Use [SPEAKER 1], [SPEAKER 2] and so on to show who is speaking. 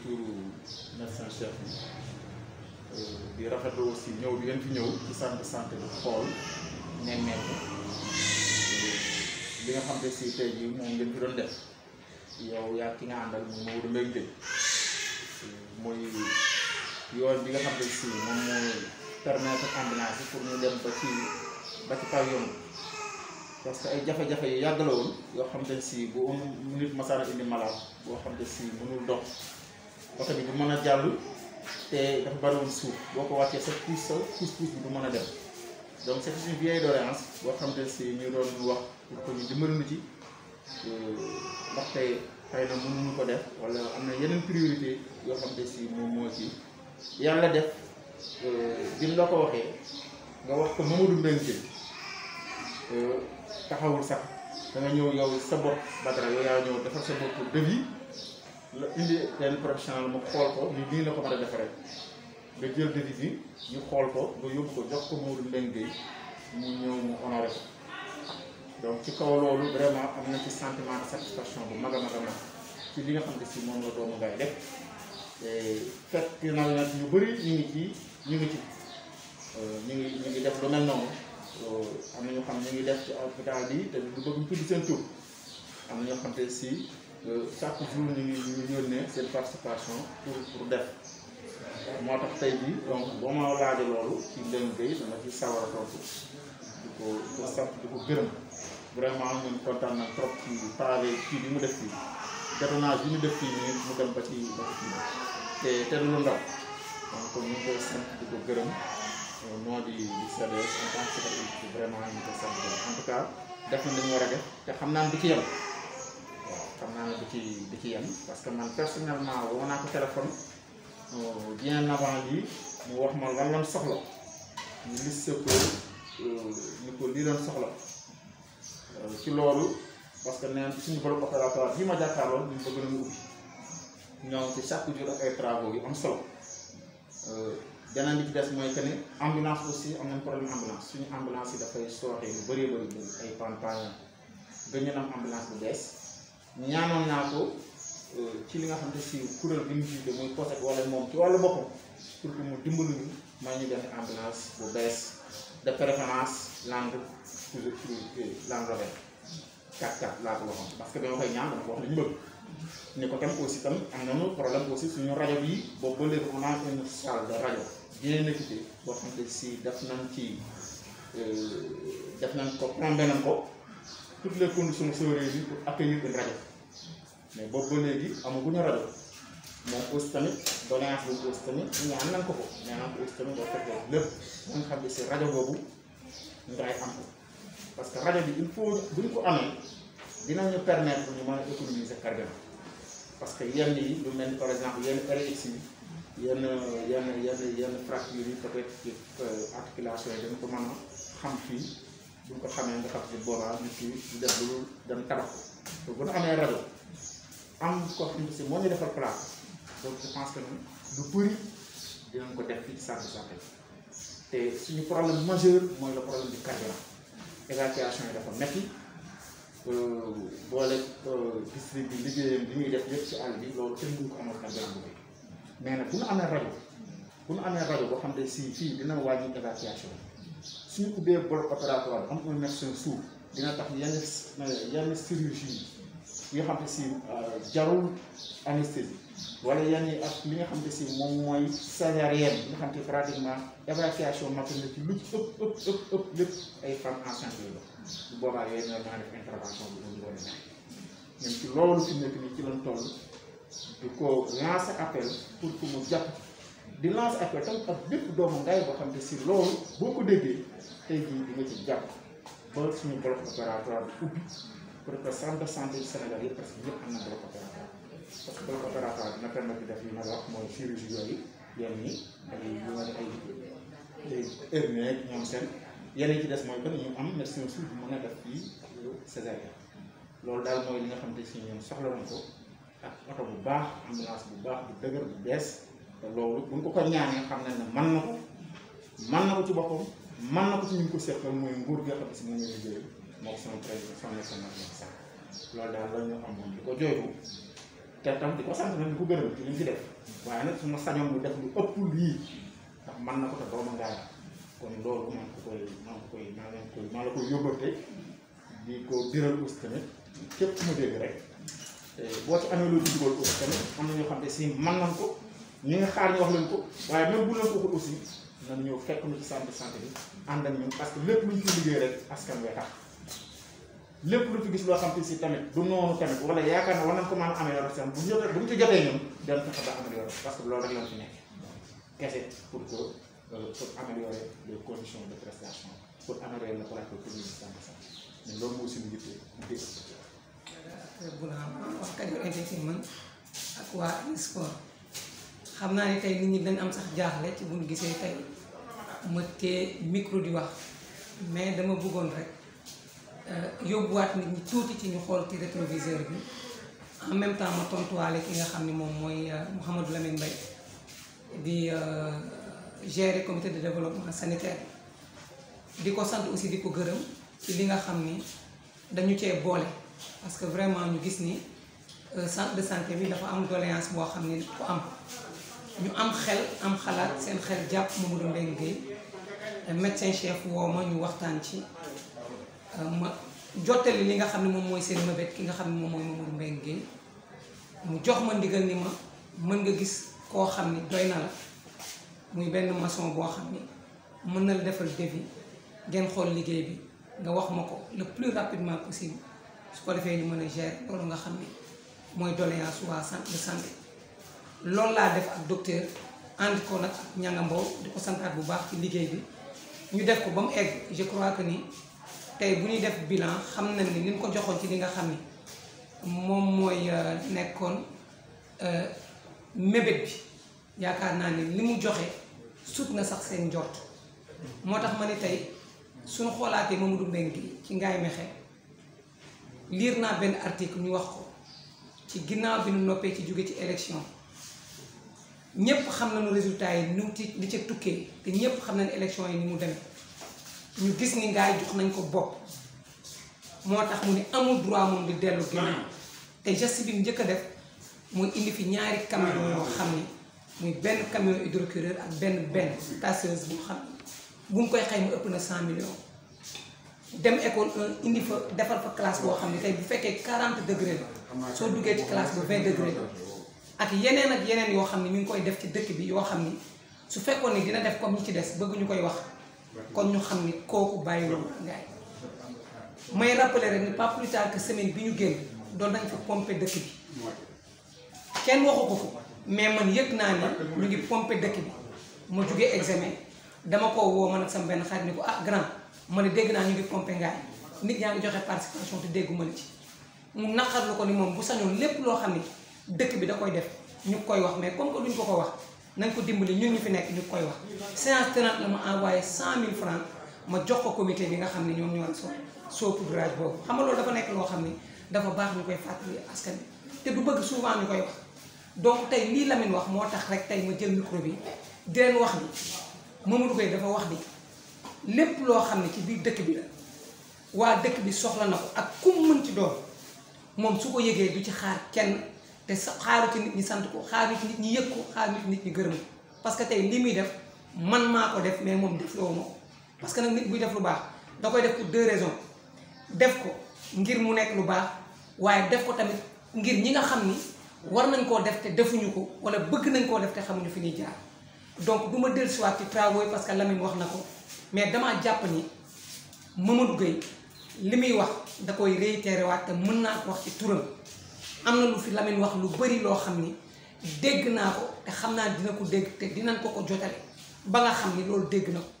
[SPEAKER 1] turu médecin chef bi di rafetlu aussi ñëw bi ngeen fi ñëw ci centre de santé bi xool nemmeeku li nga xam ne si tey jii moom ngeen fi doon def yow yaa ki nga àndal moom Maodo Mbengue Gueye muy yoon bi nga xam ne si moom mooy permettre ambulance yi pour ñu dem ba ci ba ci pavillon parce que ay jafe-jafe yu yàgg la woon yoo xam ne si bu am nit masara indi malade boo xam ne si mënul dox oto bi du mën a jàll te dafa bari woon suuf boo ko wàccee sa puus sa puus puus bi du mën a dem donc c'est une vieille doléance boo xam ne si ñu doon wax pour que ñu dimbali nu ci ndaxte xëy na mënuñu ko def wala am na yeneen priorité yoo xam ne si moom moo ci yàlla def bi la ko waxee nga wax ko Mamadou Mbengue taxawul sax da nga ñëw yow sa bopp Badara yow yaa ñëw defar sa bopp devis la indi benn professionnel mu xool ko ni nii la ko mën a defaree nga jël devis bi ñu xool ko nga yóbbu ko jox ko Mamadou Mbengue mu ñëw mu honoré ko donc ci kaw loolu vraiment am na ci sentiment de satisfaction bu mag a mag a mag ci li nga xam ne si moom la doomu ngay def te fekk na nag ñu bëri ñu ngi ci ñu ngi ci ñu ngi ñu ngi def lu mel noonu am na ñoo xam ñu ngi def ci hôpital bi te du bëgg ñu tudd seen tur am na ñoo xam te si chaque jour ñu ngi ñu ngi yónnee seen participation pour pour def moo tax tey jii donc boo ma laajee loolu ci Mbengue Gueye dama ci sawar a tontu di ko di ko sant di ko gërëm vraiment ñun kontaan na trop ci pavé kii bi mu def fii bétonnage bi mu def fii nii mu dem ba ci ba ci fii te te du lu ndaw donc ñu ngi koy sant di ko gërëm noo di di CDS en tant que secrétaire vraiment ñu ngi koy sant en tout cas def na li ñu war a def te xam naa ne du ci yem waaw xam naa ne du ci du ci yem parce que man personnellement woo naa ko téléphone bien avant lii mu wax ma lan lan soxla ñu liste ko ni ko lii lan soxla ci loolu parce que neen suñu bloc opératoire bii ma jàkkaarloo ñu bëgg nañu ubbi ñoom ci chaque jour ak ay travaux yu am solo beneen bi ci des mooy que ne ambulance aussi am nañ problème ambulance suñu ambulance yi dafay sooxe yu bëree bëri bëri ay panpan gën ñu am ambulance bu bees ñaanoon naa ko ci li nga xam ne si kuréel bi mu jiite muy poset wala moom ci wàllu boppam pour que mu dimbalu ñu may ñu benn ambulance bu bees de préférence langue toujours langue rovert 4-4 laa ko waxoon parce que dama koy ñaan dama ko wax li ñu bëgg ni ko tam aussi tam am nañu problème aussi suñu rajo bi boobu ba léegi on a une salle de rajo bien équipée boo xam ne si def nañ ci def nañ ko plombé nañ ko toutes les conditions sécurité bi pour accueillir une rajo mais boobu ba léegi amaguñu rajo moom aussi tamit doléance boobu aussi tamit ñaan nañ ko ko ñaan nañ ko aussi tamit boo fekkee lépp ba nga xam ne si rajo boobu ngay am ko parce que rajo bi il faut buñ ko amee dinañu permettre ñu mën a économiser carburant parce que yenn yi lu mel ni par exemple yenn RX yi yenn yenn yenn yenn fracture yi peut-être ci articulation yi dañ ko mën a xam fii buñ ko xamee nga xam si boobaa nit ki du def lu dem tabax ko bu ñu amee rajo am ko xam si moo ñu defal place donc je pense que lu bëri dinañ ko def fii ci centre de santé te suñu problème majeur mooy le problème du carburant évacuation yi dafa metti boole district bi liggéeyam bi muy def yëpp ci àll bi loolu kenn duñ ko amal carburant bu bëri mais nag bu ñu amee rajo bu ñu amee rajo boo xam ne si fii dina wàññi évacuation suñu ubbee bloc opératoire am un médecin sourd dina tax yenn yenn chirurgie yi nga xam ne si jarul anesthésie wala yenn yi ak li nga xam ne si moom mooy césarienne bi nga xam ne pratiquement évacuation maternelle ci lu ci ëpp ëpp ëpp ëpp lépp ay femmes enceintes yooyu la bu boobaa yooyu ñoo mën a def intervention bi ñu doon nekk ñun ci loolu fi nekk nii ci lañ toll di ko lancer appel pour que mu jàpp di lancer appel tam ak bépp doomu ngay boo xam ne si loolu boo ko déggee tey jii di nga ci jàpp ba suñu bloc opératoire bi ubbi pour que centre de santé du Sénégal yëpp parce que ñëpp am na bloc opératoire parce que bloc opératoire dina permettre def yi ma la wax mooy chirurgie yooyu yenn yi ay yu ma ay ay hernie ak ñoom seen yeneen ci des mooy que ñu am médecin suuf bu mën a def fii césarienne loolu daal mooy li nga xam ne si ñoom soxla nañ ko ak oto bu baax ambulance bu baax bu dëgër bu bees te loolu buñ ko ko ñaanee xam nañ ne mën na ko mën na ko ci boppam mën na ko ci ñu ko seqal mooy nguur gi nga xam ne si moom la liggéey moo sama président son national sax loolu daal la ñu amoon di ko jooytu te tam di ko sant nag di ko gërëm ci li mu fi def waaye nag su ma sañoon mu def lu ëpp lii ndax man na ko te dooma ngaara kon loolu maa ngi ko koy maa ngi ko koy maa ngi koy maa la koy yóbbante di ko diral aussi tamit képp ku ma dégg rek boo ci amee loolu dugal aussi tamit am na ñoo xam ne si man nañ ko ñi nga xaar ñu wax leen ko waaye même bu leen ko waxul aussi nañ ñëw fekk ñu ci centre de santé bi ànd ak ñun parce que lépp lu ñu fi liggéey rek askan wee tax lépp lu fi gis loo xam te si tamit du noonu tamit wala yaakaar na war nañ ko mën a améliorer seen bu ñu jotee bu ñu ci jotee ñun dañ fexe ba améliorer parce que loolu rek lañ fi nekk kese pour que pour améliorer les conditions de prestation pour améliorer le plateau technique du centre de santé mais loolu moo suñu yitte dégg
[SPEAKER 2] bu la wax Kajoor Entertainment ak waa sport xam naa ne tey nit ñi dañ am sax jaaxle ci bu ñu gisee tey ma tee micro di wax mais dama bëggoon rek yóbbuwaat nit ñi tuuti ci ñu xool ci rétroviseur bi en même temps ma tontuwaale ki nga xam ne moom mooy Mouhamadou Lamine Mbaye di gérer comité de développement sanitaire di ko sant aussi di ko gërëm ci li nga xam ni dañu cee boole parce que vraiment ñu gis ni centre de santé bi dafa am doléance boo xam ni ko am ñu am xel am xalaat seen xel jàpp Mamadou Mbengue Guèye médecin chef woo ma ñu waxtaan ci ma jottali li nga xam ne moom mooy seen mëbét ki nga xam ne moom mooy Mamadou Mbengue Guèye mu jox ma ndigal ni ma mën nga gis koo xam ni doy na la muy benn maçon boo xam ni mën na la defal devis ngeen xool liggéey bi nga wax ma ko le plus rapidement possible su ko defee ñu mën a gérer loolu nga xam ni mooy doléance waa centre de santé loolu laa def ak docteur ànd ko nag ak ñangambow di ko santaat bu baax ci liggéey bi ñu def ko ba mu egg je crois que ni tey bu ñuy def bilan xam nañ ni li ñu ko joxoon ci li nga xam ni moom mooy nekkoon mébét bi yaakaar naa ni li mu joxe sut na sax seen njort moo tax ma ni tey suñu xoolaatee Mamadou Mbengue ci Ngaye Mékhé liir naa benn article ñu wax ko ci ginnaaw bi nu noppee ci jóge ci élection ñépp xam nañu résultat yi nu ci li ca tukkee te ñépp xam nañu élection yi ni mu demee ñu gis ni Ngaye jox nañ ko bopp moo tax mu ni amul droit moom di dellu ginnaaw te geste bi mu njëkk a def mooy indi fi ñaari camion yoo xam ni muy benn camion hydrocureur ak benn benn tasseuse bu xam bu ñu koy xayma ëpp na 100 millions dem école 1 indi fa defar fa classe boo xam ne tey bu fekkee 40 degré la soo duggee ci classe ba 20 degré la ak yeneen ak yeneen yoo xam ne ñu ngi koy def ci dëkk bi yoo xam ni su fekkoon ni dina def comme ñi ci des bëgg ñu koy wax kon ñu xam ni kooku bàyyiwul Ngaye may rappeler rek ni pas plus tard que semaine bi ñu génn doon nañ fa pomper dëkk bi kenn waxu ko ko mais man yëg naa ni ñu ngi pomper dëkk bi ma jugee examen dama ko woo man ak sama benn xarit ni ko ah grand ma ne dégg naa ñu ngi pomper Ngaye nit ñaa ngi joxe participation te déggu ma la ci mu naqarlu ko ni moom bu sañoon lépp loo xam ni dëkk bi da koy def ñu koy wax mais comme que duñ ko ko wax nañ ko dimbali ñun ñu fi nekk ñu koy wax séance tenante la ma envoyé cent mille francs ma jox ko comité bi nga xam ne ñoom ñoo so saupoudrage boobu xam nga loolu dafa nekk loo xam ni dafa baax ñu koy fàttali askan bi te du bëgg souvent ñu koy wax donc tey lii Lamine wax moo tax rek tey ma jël micro bi di leen wax ni Mamadou Gueye dafa wax ni lépp loo xam ne ci biir dëkk bi la waa dëkk bi soxla na ko ak ku mu mën ci doon moom su ko yëgee du ci xaar kenn te sa xaaru ci nit ñi sant ko xaaru ci nit ñi yëg ko xaaru ci nit ñi gërëm ko parce que tey li muy def man maa ko def mais moom def loo ma ko parce que nag nit buy def lu baax da koy def pour deux raisons def ko ngir mu nekk lu baax waaye def ko tamit ngir ñi nga xam ni war nañ koo def te defuñu ko wala bëgg nañ koo def te xamuñu fi ñuy jaar donc du ma dellusiwaat ci travaux yi parce que Lamine wax na ko mais damaa jàpp ni Mamadou Gueye li muy wax da koy réitéré waat te mën naa ko wax ci turam am na lu fi Lamine wax lu bari loo xam ni dégg naa ko te xam naa dina ko dégg te dinañ ko ko jotale ba nga xam ni loolu dégg na ko